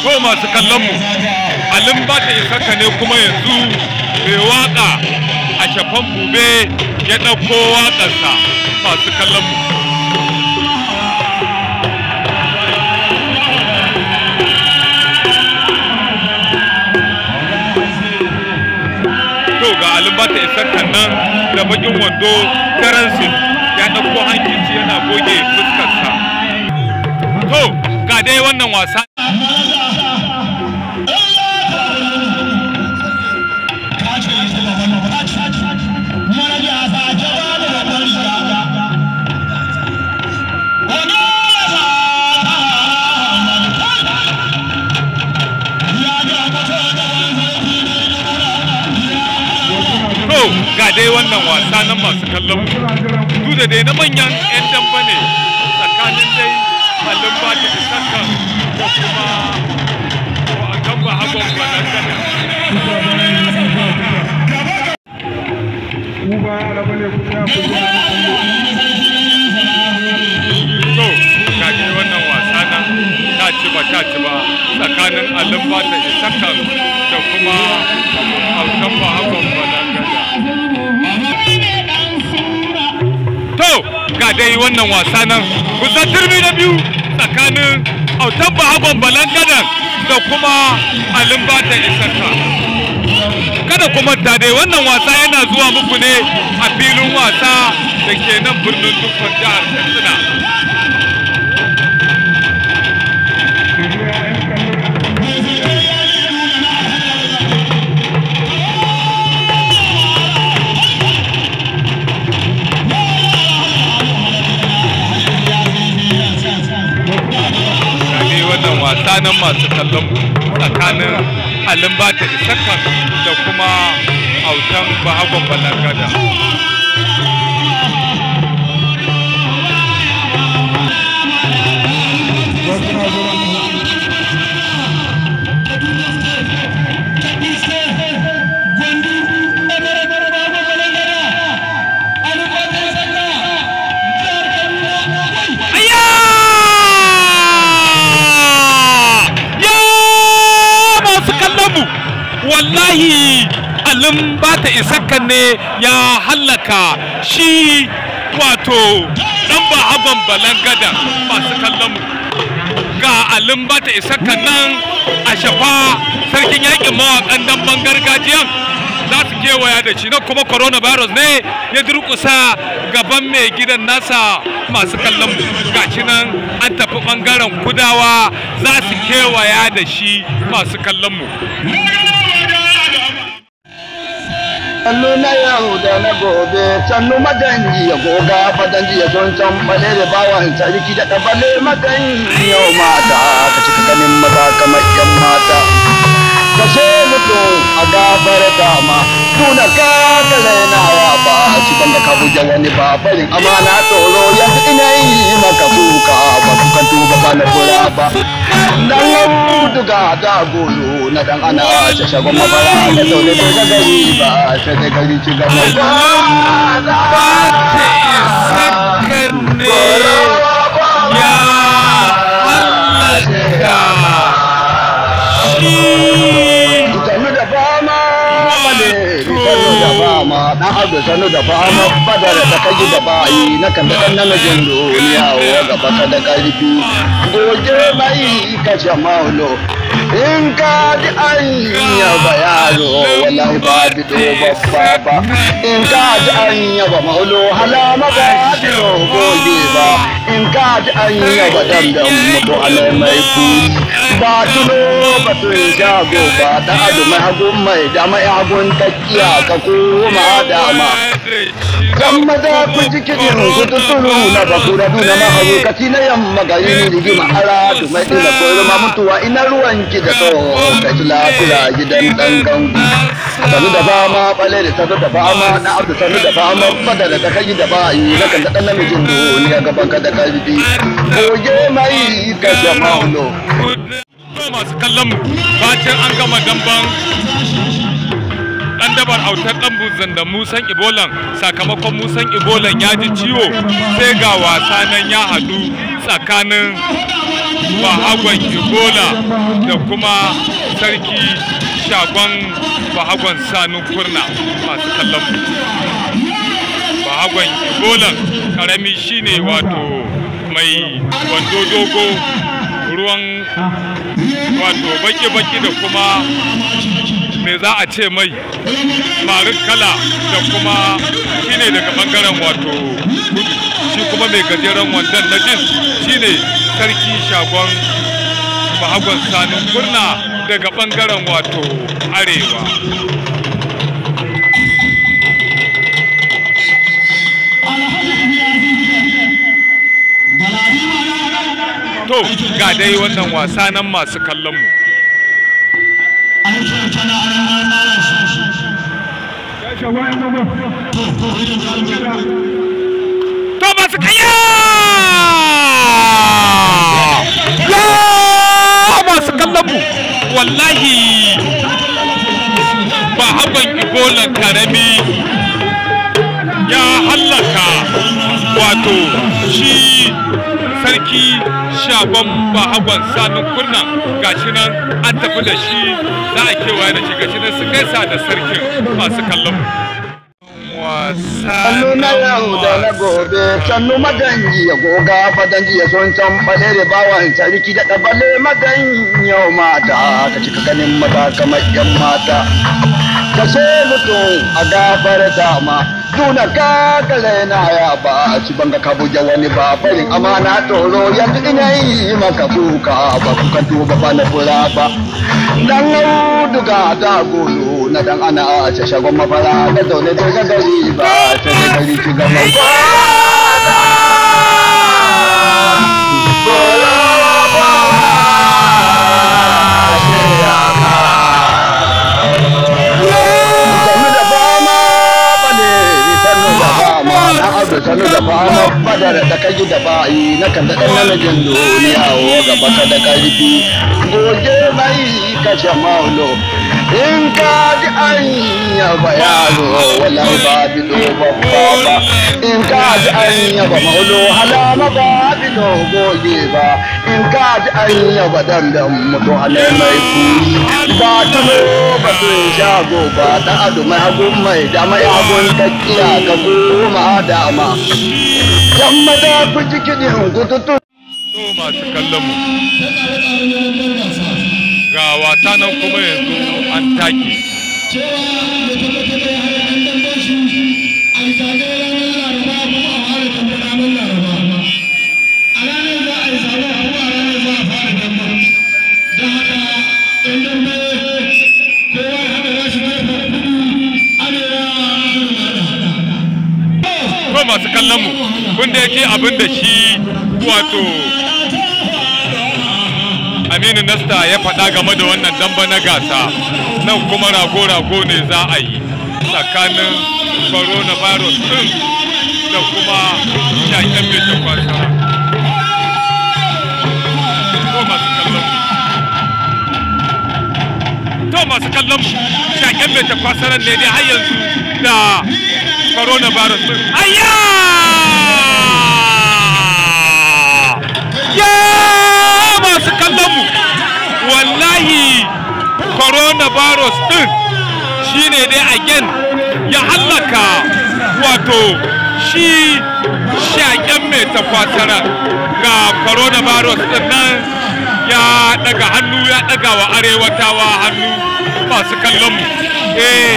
to masu kallon mu alin ba ta isaka ne kuma yanzu mai waka a shafan bube ya ɗauko waƙarsa masu kallon mu to ga alin ba ta isaka nan da bakin wando karansin ya ɗauko hankici yana goge fuskarsa to ga dai wannan wasa to ga dai wannan wasa nan masu kallon mu duk da dai na manyan 'yan damba ne tsakanin dai halin ba ta isaka da kuma a kan ba hagon balangana to ga dai wannan wasa nan ta ci ba ta ci ba tsakanin alin ba ta isaka da kuma autan ba hagon balangana to ga dai wannan wasa nan kusan turmi na biyu tsakanin autan bahagon balangadan da kuma alimbata isarka kada kuma ta dai wannan wasa yana zuwa muku ne a filin wasa da ke nan birnin dukkan jihar katsina ne wannan wasa nan masu kallon mu tsakanin alin bata isakan da kuma autan bahagon balangada Ayya! Ya masu kallon mu wallahi alin ba ta isakan ne ya hallaka shi wato dan ba hagon balangada masu kallon mu ga alin ba ta isakan nan a shafa sarkin yakin mawakan damban gargajiyan za su kewaya da shi na kuma coronavirus ne ya durkusa gaban mai gidan nasa masu kallon mu gashi nan an tafi bangaren kudawa za su kewaya da shi masu kallon mu Sannu na yau da na gobe, sannu maganji ya goga fadanji ya son can bale da bawan sarki da ɗabale maganji yau mata, ka cika ganin maza kamar yan mata. Ka so mutum a gabar dama, tuna ka ka rainawa ba, ci banda ka buja wani ba, barin amana tsoro yanzu ina yi maka kuka ba kukan tuba ba na fura ba. Dan duga da golo na dan ana ta shagon mafara da zaune da ga gari ba ta da gari ci gaba ba sanu da fama bale sanu da fama dan abu sanu da fama badar da kaji da bayi na kan da dan namijin duniya wa gaba ka da karfi goje mai kashe maulo in ka ji an yaba yaro wallahi ba bido babba ba in ka ji an yaba maulo halama ba bido goge ba in ka ji an yaba dandan mutu alai mai kuri ba tuno batun shago ba da adu mai hagun mai da mai hagun takiya ka koma dama kan maza ku ji kiɗin ku tuturu na bakura duna maharu kaci na yamma ga yin rigima ara du mai ɗina koyarwa mutuwa ina ruwan ki da tsoho ka ci lafiya gidan ɗan gangu sanu da fama ɓale da sanu da fama na abu sanu da fama fada da ta kai da bayi na kan da ɗan namijin duniya gaban ka da ƙarfi goge mai kashe maulo To masu kallon mu bacin an gama damban dan dabar autar dan buzan da musan ibolan sakamakon musan ibolan ya ji ciwo sai ga wasa nan ya hadu tsakanin bahagon ibola da kuma sarki shagon bahagon sanun kurna masu kallon mu bahagon ibolan karami shine wato mai wando dogo ruwan wato baki-baki da kuma me za a ce mai marin kala da kuma shine daga bangaren wato kudu shi kuma mai gajeren wandon na jin shine sarki shagon bahagon sanin kurna daga bangaren wato arewa to ga dai wannan wasa nan masu kallon mu to masu kaya ya masu kallon mu wallahi ba haban ibolan karami ya hallaka wato shi sarki shagon bahagon sanun kurna gashi nan an tafi da shi za a kewaye da shi gashi nan su gaisa da sarkin masu kallon Sannu na yau da na gobe, sannu maganji ya goga fadanji ya son can bale da bawan sarki da ɗabale magan yau mata, ka cika ganin maza kamar yan mata. Ka ce mutum a gabar dama, duna ka kale na ya ba, ci banga ka buja wani ba, farin amana toro yanzu ina yi maka kuka ba kuka tuba ba na fura ba. Dan auduga ta golo na dan ana a ce shagon mafara da zaune bai ga gari ba sai da gari ki ga mai sanu da fama badar da kai da bayi na kan da dan namijin duniya o gaba ka da karfi goje mai kashe maulo in ka ji an yaba yaro wallahi ba bido babba ba in ka ji an yaba maulo halama ba bido goge ba in ka ji an yaba dandan mutu halai mai kuri ba tuno ba tun shago ba da adu mai hagun mai da mai hagun kakkiya ka koma dama yamma da ku ji kiɗin gututu to masu kallon mu ga wasa nan kuma yanzu an take to masu kallon mu kun da yake abin da shi wato aminu nasta ya faɗa game da wannan damba na gasa nan kuma rago-rago ne za a yi tsakanin coronavirus ɗin da kuma shaƙen mai takwasa to masu kallon mu to masu kallon mu shaƙen mai takwasaran ne dai har yanzu da coronavirus ɗin ayya ya masu kallon mu wallahi coronavirus din shine dai again ya hallaka wato shi shaƙen mai tafasara ga coronavirus din nan ya daga hannu ya daga wa arewatawa hannu masu kallon mu eh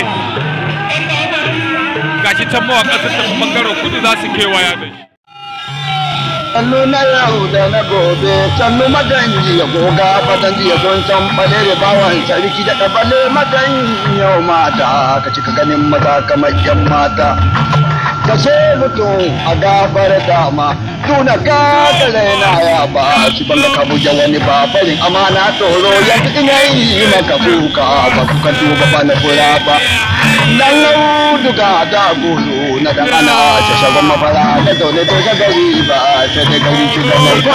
gashi can mawaƙa sun tafi ɓangaren kudu za su kewaya da shi sannu na yau da na gobe sannu maganji ya goga fadanji ya son can bale da bawan sarki da ɗabale magan yau mata ka cika ganin maza kamar yan mata ka ce mutum a gabar dama tuna ka kale na ya ba shi ban ka buja wani ba farin amana tsoro yanzu ina yi maka kuka ba kuka tuba ba na fura ba dan auduga da golo na dan ana ta shagon mafara da zaune to ga gari ba sai da gari shi ga mai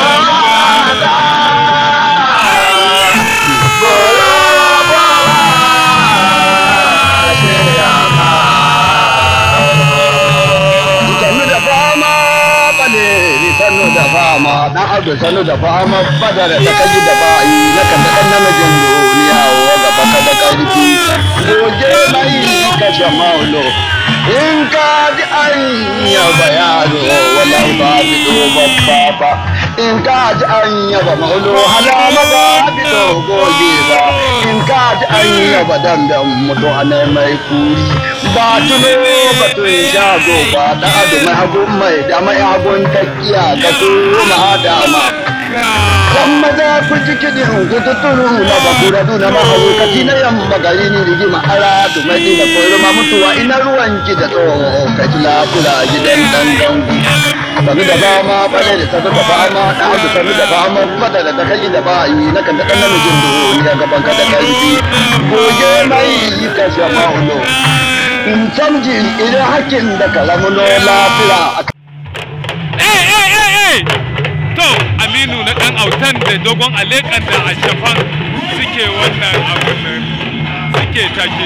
sannu da fama bale sannu da fama dan abu sanu da fama badara ta kaji da ba'i na kan da namijin duniya wa gaba ka da karfi goje mai kashe maulo in ka ji an yaba yaro wallahi ba bi do babba ba in ka ji an yaba maulo hala maza bi do goge ba in ka ji an yaba damben mutu ana mai kuri ba tuno ba tun shago ba da adu mai hagun mai da mai hagun takiya ka kuma dama Yan maza ku ji kiɗin ku tuturu na bakura duna mahaukaci na yamma gari ni rigima ara tu mai da koyarwa mutuwa ina ruwan ki da tsoho ka ji lafula gidan dan dangu. Sanu da fama bane da sanu da fama da abu sanu da fama fada da kai da bayi na kan da ɗan namijin duniya gaban ka da karfi. Goge mai ka shafa ulo. In canji idan hakkin da kalamuno lafiya. eh eh eh eh to aminu na dan autan da dogon alekan da a shafan suke wannan abun nan suke take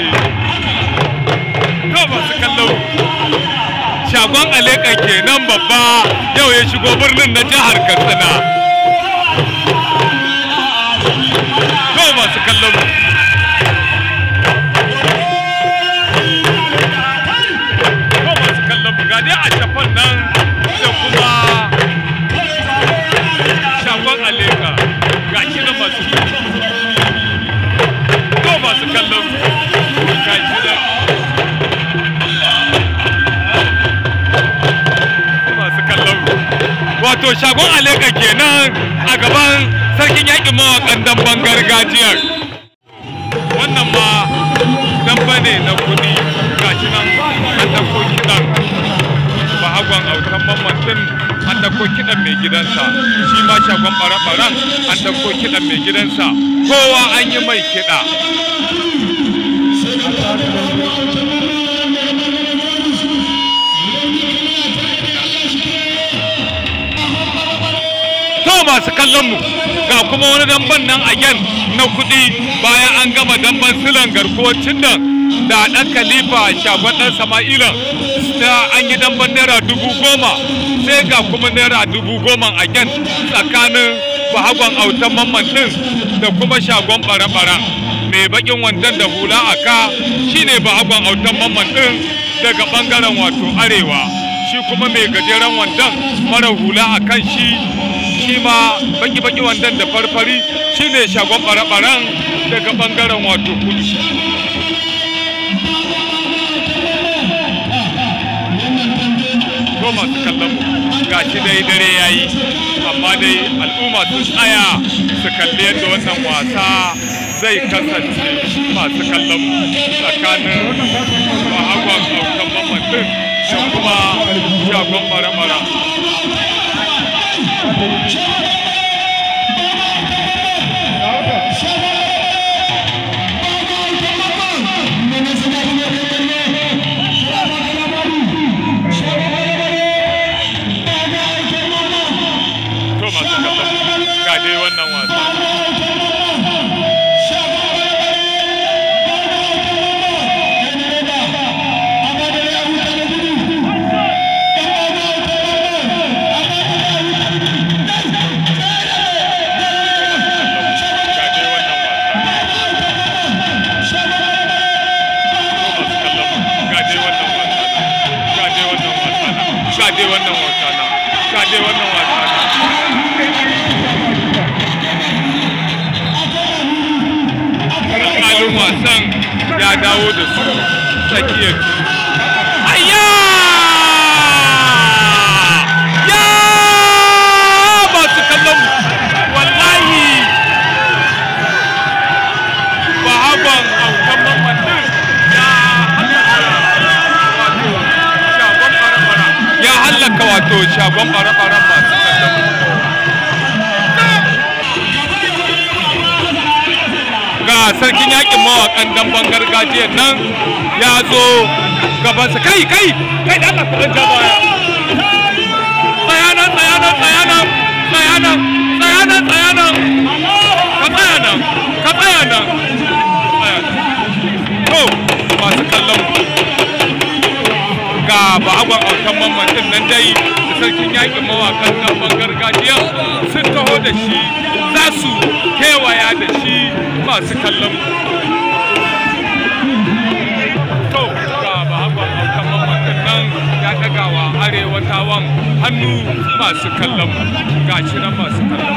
to ba su kallo shagon alekan kenan babba yau ya shigo birnin na jihar katsina to ba su kallo to ba su kallo ga dai a shafan nan da kuma shagon aleka ga shi na masu to masu kallon ga shi na masu kallon wato shagon aleka kenan a gaban sarkin yakin mawakan damban gargajiyar wannan ma damba ne na kudi ga shi nan an ɗauko kiɗan bahagon autan mamman din an ɗauko kiɗan mai gidansa shi ma shagon ɓare-ɓaren an ɗauko kiɗan mai gidansa kowa an yi mai kiɗa to masu kallon mu ga kuma wani damban nan a yan na kuɗi bayan an gama damban silan garkuwar nan da ɗan khalifa shagon ɗan sama'ila da an yi damban naira dubu goma sai ga kuma naira dubu goma a yan tsakanin bahagon autan mamman ɗin da kuma shagon ɓare-ɓare mai bakin wandan da hula a ka shine bahagon autan mamman ɗin daga ɓangaren wato arewa shi kuma mai gajeren wandan mara hula a kan shi shi ma baki-baki wandan da farfari shine shagon ɓare-ɓaren daga ɓangaren wato kudu ko masu kallon mu ga shi dai dare ya yi amma dai al'umma sun tsaya su kalli yadda wannan wasa zai kasance masu kallon mu tsakanin mahagwan aukan mamatin da kuma shagon mara-mara to masu kallon mu ga dai wannan wasa ga dai wannan wasa ko masu kallon mu ga dai wannan wasa ga dai wannan wasa ga dai wannan wasa ga dai wannan wasa alƙalin wasan ya dawo da su tsakiyar ayya ya masu kallon mu wallahi bahagon aukan mamatin ya hallaka wato shagon bara ya hallaka wato shagon bara-baran masu kallon mu ga sarkin yakin mawakan damban gargajiyar nan ya zo gabansa kai kai kai da Allah kuɗin baya tsayanan tsayanan tsayanan tsayanan tsayanan tsayanan ka tsaya nan ka tsaya nan Tsaya nan. to masu kallon mu. ga bahagon autan mamman din nan dai sarkin yakin mawakan gaban gargajiya sun taho da shi za su kewaya da shi masu kallon to ga bahagon aukan mamakan nan ya dagawa arewa tawan hannu masu kallon ga shi nan masu kallon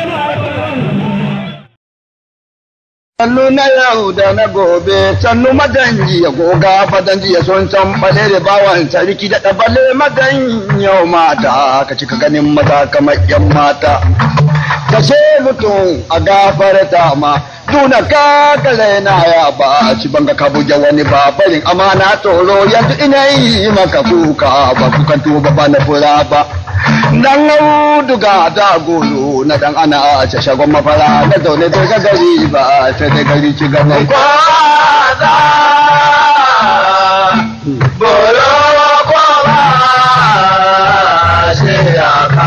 Sannu na yau da na gobe, sannu madanji ya goga fadanji ya son can bale da bawan sarki da ɗabale madan yau mata, ka cika ganin mata kamar yan mata. Kashe mutum a gafarta ma, duna ka kale na ya ba, ci banga ka buge wani ba, barin amana tsoro yanzu ina yi maka kuka ba, kukan tuba ba na fura ba. dan auduga da golo na dan ana a ce shagon mafara na zaune da ga gari ba sai da gari ci gaba kwaza bolo kwaba shi ya ka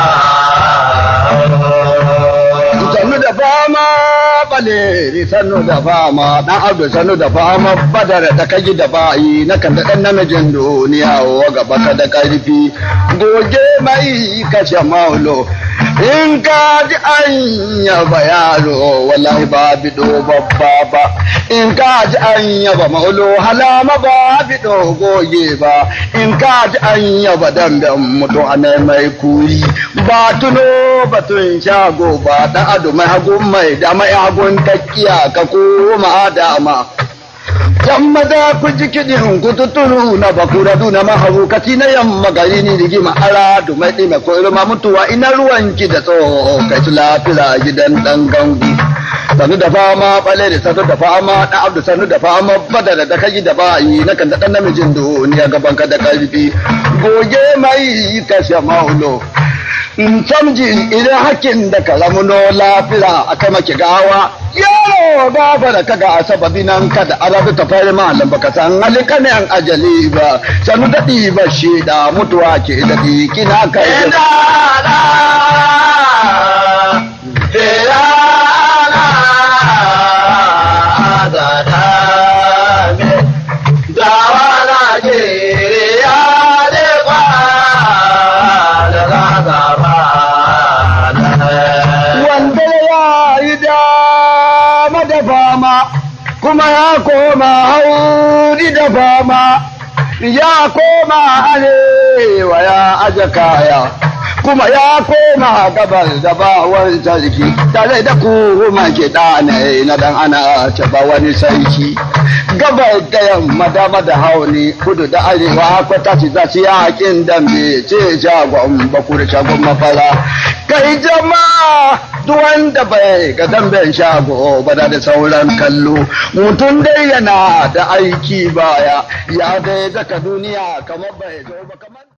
sannu da fama baleri sannu da fama dan abdu sannu da fama badar da kaji da bayi na kan da dan namijin duniya wa gaba ka da karfi goge mai kashe maulo in ka ji an yaba yaro wallahi ba bido babba ba in ka ji an yaba maulo halama ba bido goge ba in ka ji an yaba damben mutu ana mai kuri ba tuno batun shago ba dan ado mai hagun mai da mai hagun takkiya ka koma dama Yan maza ku ji kiɗin ku tuturu na bakura duna mahaukati na yamma gari ni rigima ara dumai ɗime ko irma mutuwa ina ruwanki da tsoho kai su lafira gidan ɗan gangu. Sanu da fama ɓale da sanu da fama ɗan abdu sanu da fama badara da kaji da bayi na kan da ɗan namijin duniya gaban ka da ƙarfi. Goge mai kashe maulo. samji idan hakin da ka ramuno lafira a kai maki gawa yaro gaba da kaga a sababi nan kada arabi ta fari malam baka san halika ne an ajali ba sanu daɗi ba shi da mutuwa ke daɗi kina kai kuma ya koma hauri da fama ya koma arewa ya aje kaya kuma ya koma gabar da bawar sarki tare da kuma ke ɗane na dan ana taba wani sarki gabar da yamma dama da hauni kudu da arewa kwata ci za ci yakin dambe ce shagon bakur shagon mafara kai jama'a duk wanda bai ga damben shago ba da sauran kallo mutum dai yana da aiki baya ya dai daga duniya kamar bai zo ba kamar